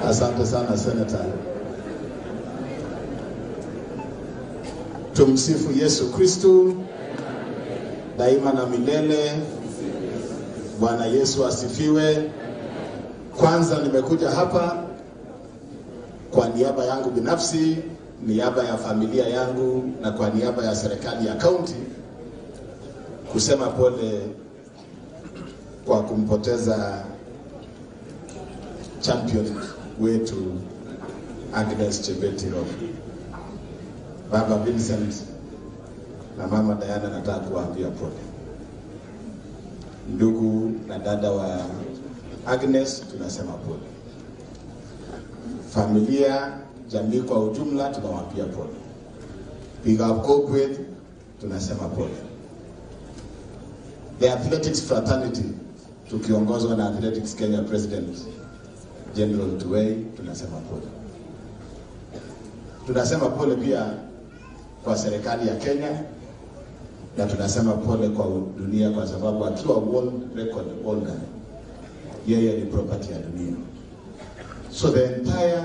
Asante sana Senator. Tumsifu Yesu Kristu daima na milele. Bwana Yesu asifiwe. Kwanza nimekuja hapa kwa niaba yangu binafsi, niaba ya familia yangu na kwa niaba ya serikali ya kaunti kusema pole kwa kumpoteza champion wetu Agnes Chebetiro. Baba Vincent na mama Diana, nataka kuwaambia pole. Ndugu na dada wa Agnes, tunasema pole. Familia, jamii kwa ujumla, tunawaambia pole. Big up corporate, tunasema pole. The Athletics Fraternity tukiongozwa na Athletics Kenya President General Tuwei, tunasema pole. Tunasema pole pia kwa serikali ya Kenya na tunasema pole kwa dunia, kwa sababu akiwa world record holder, yeye ni property ya dunia. So the entire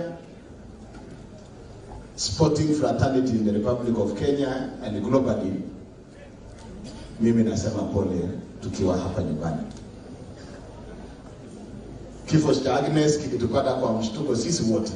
sporting fraternity in the Republic of Kenya and globally, mimi nasema pole tukiwa hapa nyumbani. Kifo cha Agnes kilitupata kwa mshtuko sisi wote,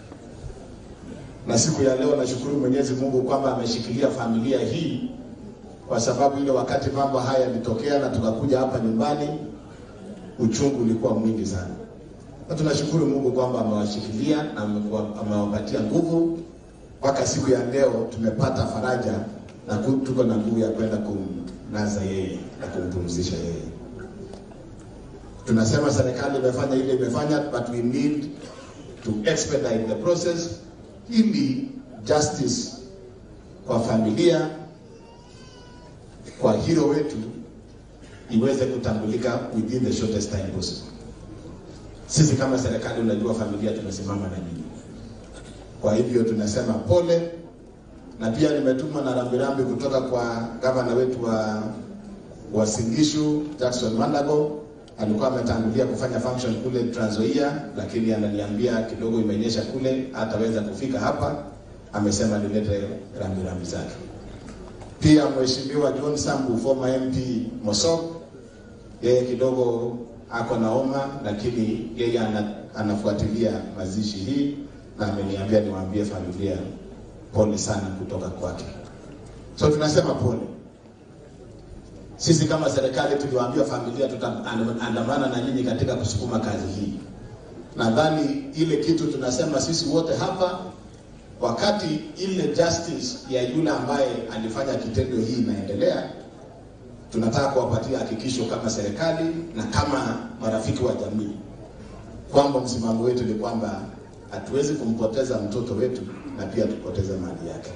na siku ya leo nashukuru Mwenyezi Mungu kwamba ameshikilia familia hii, kwa sababu ile wakati mambo haya yalitokea na tukakuja hapa nyumbani, uchungu ulikuwa mwingi sana, na tunashukuru Mungu kwamba amewashikilia na amewapatia nguvu mpaka siku ya leo tumepata faraja na tuko na nguvu ya kwenda kumlaza yeye na kumpumzisha yeye. Tunasema serikali imefanya ile imefanya, but we need to expedite the process ili justice kwa familia, kwa hero wetu iweze kutambulika within the shortest time possible. Sisi kama serikali, unajua familia tumesimama na nyinyi, kwa hivyo tunasema pole, na pia nimetumwa na rambirambi kutoka kwa gavana wetu wa wa Singishu Jackson Mandago alikuwa ametangulia kufanya function kule Trans Nzoia, lakini ananiambia kidogo imenyesha kule, hataweza kufika hapa. Amesema nilete rambirambi zake. Pia mheshimiwa John Sambu former MP Mosop, yeye kidogo ako na homa, lakini yeye ana, anafuatilia mazishi hii na ameniambia niwaambie familia pole sana kutoka kwake. So tunasema pole. Sisi kama serikali tuliwaambia familia tutaandamana na nyinyi katika kusukuma kazi hii. Nadhani ile kitu tunasema sisi wote hapa, wakati ile justice ya yule ambaye alifanya kitendo hii inaendelea, tunataka kuwapatia hakikisho kama serikali na kama marafiki wa jamii kwamba msimamo wetu ni kwamba hatuwezi kumpoteza mtoto wetu na pia tupoteze mali yake.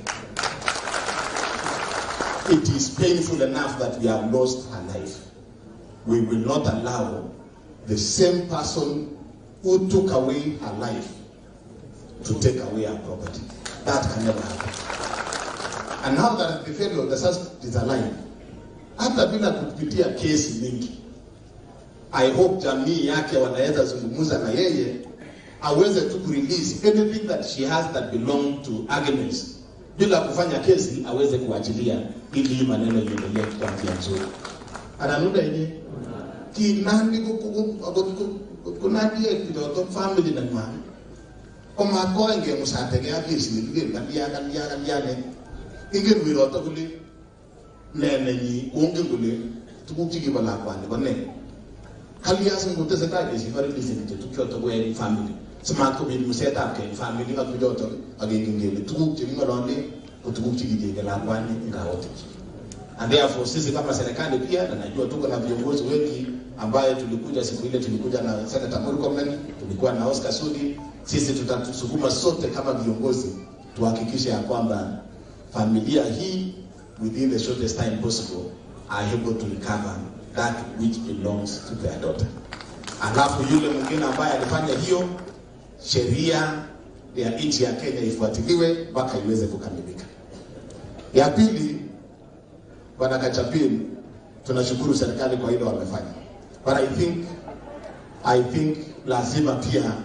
It is painful enough that we have lost her life. We will not allow the same person who took away her life to take away her property. That can never happen. And now that the fellow the suspect is alive, hata bila kupitia kesi mingi, I hope jamii yake wanaweza zungumza na yeye aweze tu kurelease anything that she has that belong to Agnes bila kufanya kesi, aweze kuachilia ili hii maneno iendelee kwa njia nzuri. Ananuda yenye kinani kunadie kidogo family na mwana koma koenge musatege akisi nilige galia galia galia ne ingen wiroto kule nene ni onge kule tukuk chikibala kwani kone kalias nguteseta kesi farilisi nje tukyoto kwe family simat kobit musetab keny family ak bichoto akingen kele tuguk cheking'olole ko tuguk chekijenge lakwani ngaotich and therefore sisi kama serikali pia na najua tuko na viongozi wengi ambaye tulikuja siku ile tulikuja na Senator Murkomen tulikuwa na Oscar Sudi sisi tutatusukuma sote kama viongozi tuhakikishe ya kwamba familia hii within the shortest time possible are able to recover that which belongs to their daughter alafu yule mwingine ambaye alifanya hiyo sheria ya nchi ya Kenya ifuatiliwe mpaka iweze kukamilika. Ya pili, Bwana Kachapin, tunashukuru serikali kwa hilo wamefanya, but I think I think lazima pia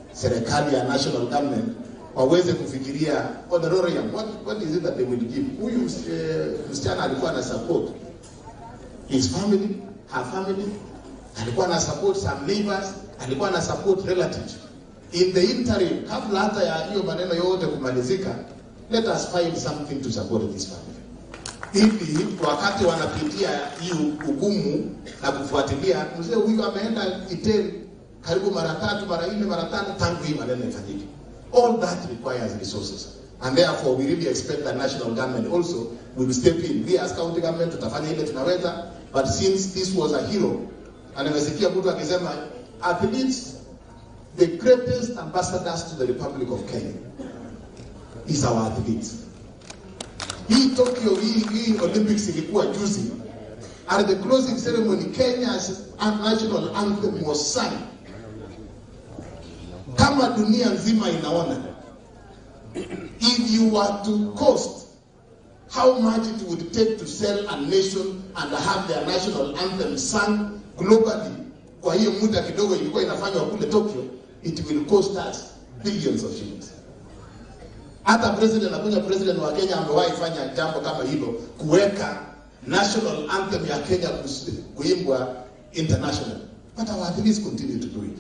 serikali ya national government waweze kufikiria honorarium, what, what is it that they will give. Huyu uh, msichana alikuwa na support his family, her family, alikuwa na support some neighbors, alikuwa na support relatives. In the interim, kabla hata ya hiyo maneno yote kumalizika, let us find something to support this family ili wakati wanapitia hii ugumu na kufuatilia, mzee huyu ameenda Iten karibu mara tatu mara nne mara tano tangu hii maneno ifanyike. All that requires resources and therefore we really expect the national government also will step in. We as county government tutafanya ile tunaweza, but since this was a hero, na nimesikia mtu akisema athletes the greatest ambassadors to the Republic of Kenya is our athletes. Hii Tokyo, hii, hii Olympics ilikuwa juzi. At the closing ceremony, Kenya's national anthem was sung. Kama dunia nzima inaona, if you were to cost how much it would take to sell a nation and have their national anthem sung globally, kwa hiyo muda kidogo ilikuwa inafanywa kule Tokyo, it will cost us billions of shillings. Hata president nakuja president wa Kenya amewahi fanya jambo kama hilo, kuweka national anthem ya Kenya kuimbwa international, but our athletes continue to do it.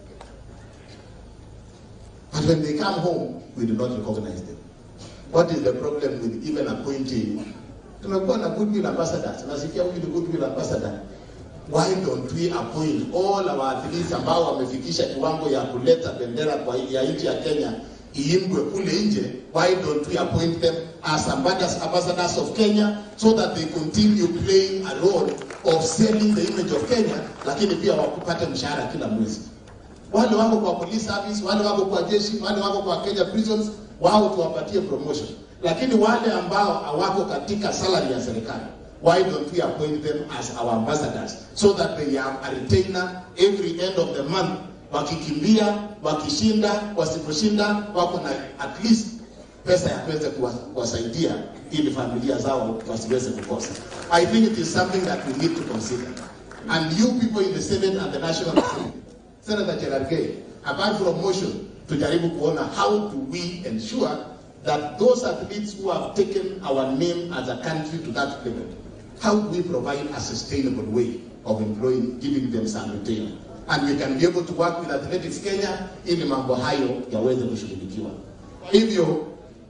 But when they come home, we do not recognize them. What is the problem with even appointing? Tumekuwa na goodwill ambassadors, nasikia huyu ni goodwill ambassador. Why don't we appoint all our athletes ambao wamefikisha kiwango ya kuleta bendera kwa ya nchi ya Kenya iimbwe kule nje, why don't we appoint them as ambassadors, ambassadors of Kenya so that they continue playing a role of selling the image of Kenya, lakini pia wakupate mshahara kila mwezi. Wale wako kwa police service, wale wako kwa jeshi, wale wako kwa Kenya prisons, wao tuwapatie promotion, lakini wale ambao hawako katika salary ya serikali why don't we appoint them as our ambassadors so that they have a retainer every end of the month wakikimbia wakishinda wasiposhinda wako na at least pesa ya kuweza kuwasaidia ili familia zao wasiweze kukosa i think it is something that we need to consider and you people in the senate and the national assembly senator Cherargei apart from motion tujaribu kuona how do we ensure that those athletes who have taken our name as a country to that level how do we provide a sustainable way of employing, giving them some retainer? And we can be able to work with Athletics Kenya ili mambo hayo yaweze kushughulikiwa. Kwa hivyo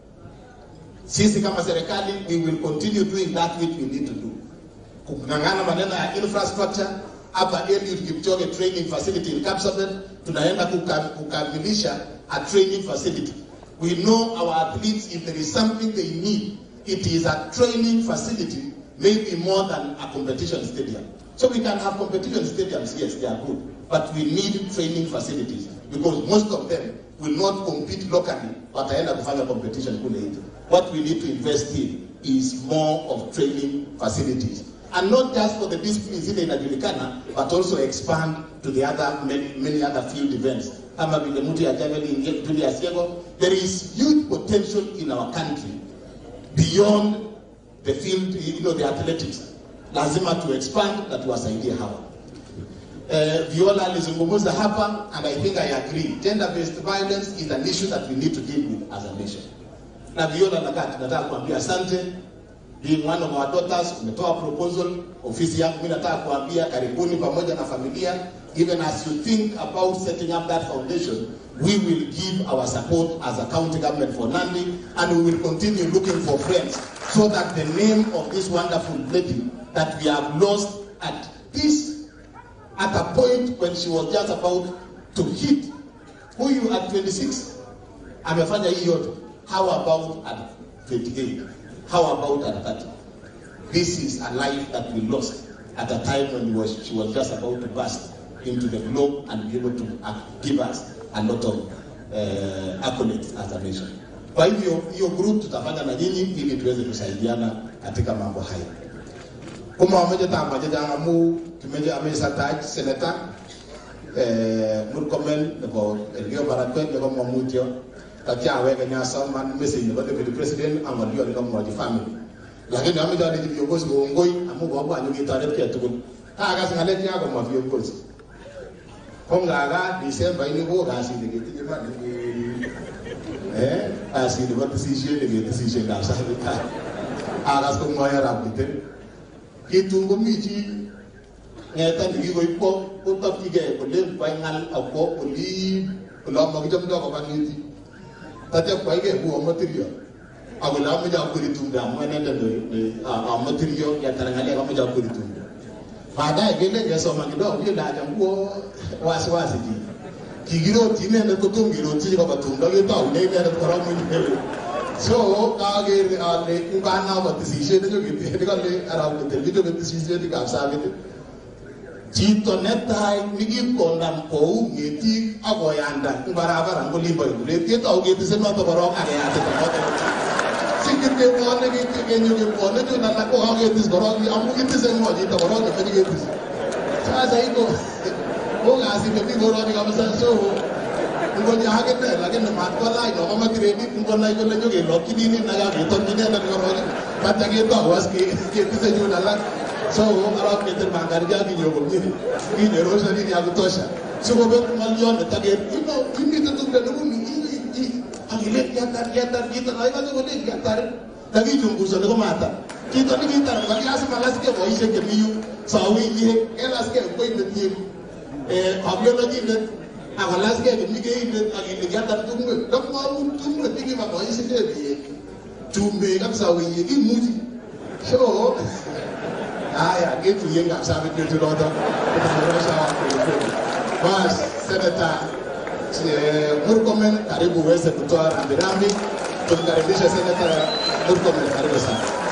sisi kama serikali we will continue doing that which we need to do. Kung'ang'ana maneno ya infrastructure hapa Eliud Kipchoge training facility in Kapsabet tunaenda kukamilisha a training facility. We know our athletes if there is something they need it is a training facility maybe more than a competition stadium. So we can have competition stadiums, yes, they are good, but we need training facilities because most of them will not compete locally, wataenda kufanya competition kule nje. What we need to invest in is more of training facilities. And not just for the disciplines ile inajulikana, but also expand to the other many, many other field events. Kama vile mtu ya javelin Julius Yego, there is huge potential in our country beyond the field, you know, the athletics. Lazima to expand na tuwasaidie hawa. Uh, Viola alizungumza hapa and I think I agree. Gender-based violence is an issue that we need to deal with as a nation. Na Viola nakaa tunataka kuambia asante being one of our daughters, umetoa proposal, ofisi yangu mimi nataka kuambia karibuni pamoja na familia even as you think about setting up that foundation, we will give our support as a county government for Nandi and we will continue looking for friends so that the name of this wonderful lady that we have lost at this, at a point when she was just about to hit, huyu at 26 amefanya hii yote, how about at 28? How about at 30? This is a life that we lost at a time when was, she was just about to burst into the globe and be able to uh, give us a lot of uh, accolades as a nation. Kwa hivyo hiyo group tutafanya na nyinyi ili tuweze kusaidiana katika mambo haya. Kuma wameja tamba jaja mu tumeja amesa taj seneta eh murkomen nebo elio barakwet nebo mamutio kakya wega nyasa man message nebo deputy president amalio nebo mwaji family lakini ameja ni viongozi waongoi amu baba anyo kitaret kia tukul ta akas ngalek yako ma viongozi ko ngaga December ini ko kasi ni kitinye man eh kasi ni wat si she ni ni si she ga sa ta agas ko ngoya rap kite kitu ko mi chi ngeta ni ko ipo ko tap ki ge ko le pa ngal ako ko li ko la ma jam do ko ban ni tate kwa ge bu material agula mu ja ko ritunda mu ne da a material ya tarangale ko mu ja ko ritunda baadaye gele ngesoma kidogo ile aja nguo wasi wasi ji kigiro tine ne kutum giro ti ko batum da ge tau ne ne ko ram ni so ka ge ale ungana ba ti se ne jo ge ne ka le ara ko te video ge ti se ti ka sa ge Cito netai nigi kondam kou ngeti ago yanda barabara ngoli boy le ti tau ge ti se no to barok age ate ko to sikit ke ko ne ge ke nyu ge ko ne jo na ko ha ge ti barok amu ge ti se mo ji to barok ge ge ti sasa iko ko ga si ke ti barok ni ka sa so ngo nya ha ge te la ge ne mat ko lai no ma ti re ni ngo lai ko le jo ge lo ki ni ni na ga ge to ni ne na ko ro ba ta ge to was ke ke ti se jo na la so ala ke te mangar ja ki nyogo ni ki ne ro sa ni ya ko tosha so ko be mal yon ta ge ino ini te tu de no ni i agile ya tar ya tar kita lai ka ko le ya tar lagi jumbu sa ko mata kita ni kita lagi as malas ke boy se ke miyu sa wi ni elas ke ko ni ni eh pablo lagi ne agalas ke ni ke ni agile ya tar tu ngue dok ma un tu ngue ti ma boy se ke bi tumbe kam sa wi ni muji so haya gitu yeye nggak bisa bikin itu lodo bas seneta Murkomen karibu uweze kutoa rambirambi tumkaribishe seneta Murkomen karibu sana